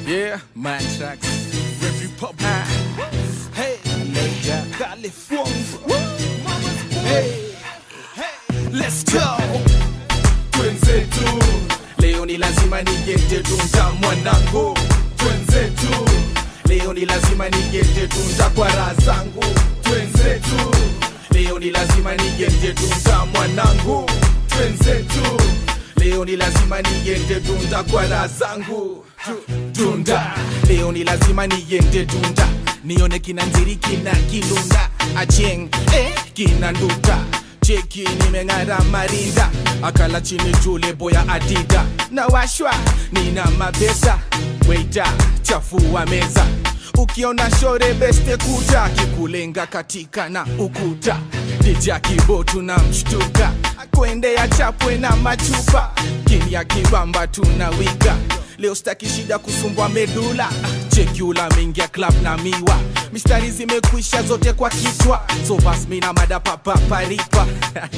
Yeah, man tracks. Red Republic. Hey, Major California. Hey, hey, let's go. Twenzetu, leo ni lazima nigete tunza mwanangu. Twenzetu, leo ni lazima nigete tunza kwa raha zangu. Twenzetu, leo ni lazima nigete tunza mwanangu. Twenzetu, leo ni lazima niende tunda kwa raha zangu. Tu- Tunda, leo ni lazima niende tunda, nione kina nziri kina kilunda acheng eh, kina nduta cheki nimeng'ara marinda akala chini jule boya adida na washwa nina mapesa weita chafua meza ukiona shore beste kuja kikulenga katika na ukuta dija kibotu na mshtuka kuendea chapwe na machupa kini ya kibamba tunawika leo staki shida kusumbwa medula chekula mingia club na miwa mistari zimekwisha zote kwa kichwa so bas mina mada papaparipa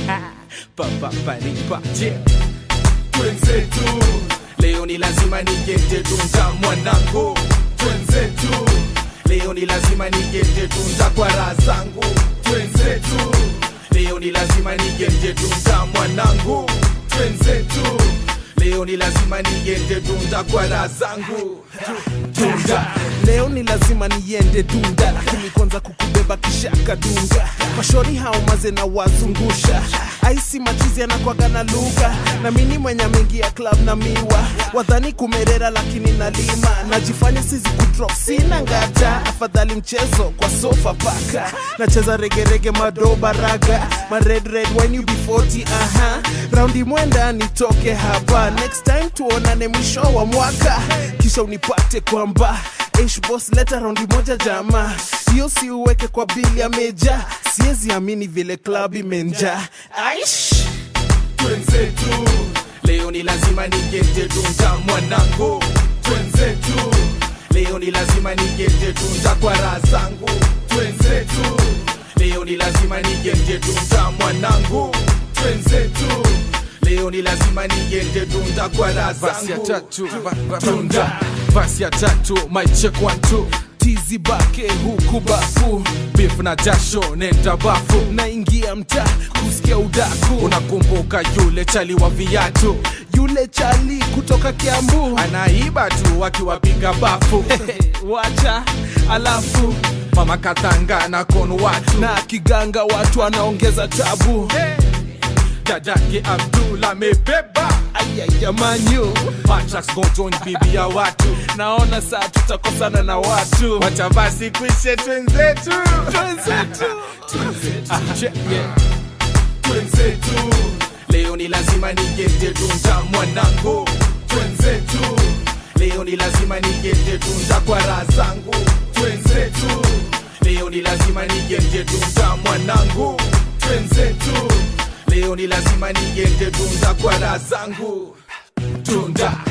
papaparipa je twenzetu leo ni lazima nigete tunza mwanangu twenzetu leo ni lazima nigete tunza kwa raha zangu twenzetu leo ni lazima nigete tunza mwanangu twenzetu leo ni lazima nigete tunza kwa raha zangu tunda leo ni lazima niende dunda lakini kwanza kukubeba kishaka dunga mashori hao maze na wazungusha aisi machizi anakwaga na lugha na mini mwenye mingi ya club na miwa wadhani kumerera lakini nalima najifanya sizi kudrop sina ngata afadhali mchezo kwa sofa paka nacheza regerege madoba raga ma red red when you be 40 aha raundi mwenda nitoke hapa next time tuonane mwisho wa mwaka kisha unipate kwamba Ish boss leta raundi moja jama hiyo si uweke kwa bili ya meja siwezi amini vile club imenja aish twenzetu leo ni lazima nigete tunza mwanangu twenzetu leo ni lazima nigete tunza kwa raha zangu twenzetu leo ni lazima nigete tunza mwanangu twenzetu leo ni lazima nigete tunza kwa raha Basi ya zangu tatu, ba- ba- tunda basi ya tatu my check one two tizi bake huku bafu beef na jasho nenda bafu naingia mtaa kusikia udaku unakumbuka yule chali wa viatu yule chali kutoka kiambu anaiba tu akiwapiga bafu wacha alafu mama katanga na kon watu na kiganga watu anaongeza tabu dadake abdul amebeba ayayamanyu Patrax go join bibi ya watu naona saa tutakosana na watu wacha basi kwishe twenzetu Twenzetu. Ah, che- yeah. twenzetu leo ni lazima nigete tunza mwanangu twenzetu leo ni lazima nigete tunza kwa raha zangu twenzetu leo ni lazima nigete tunza mwanangu twenzetu leo ni lazima nigete tunza kwa raha zangu tunda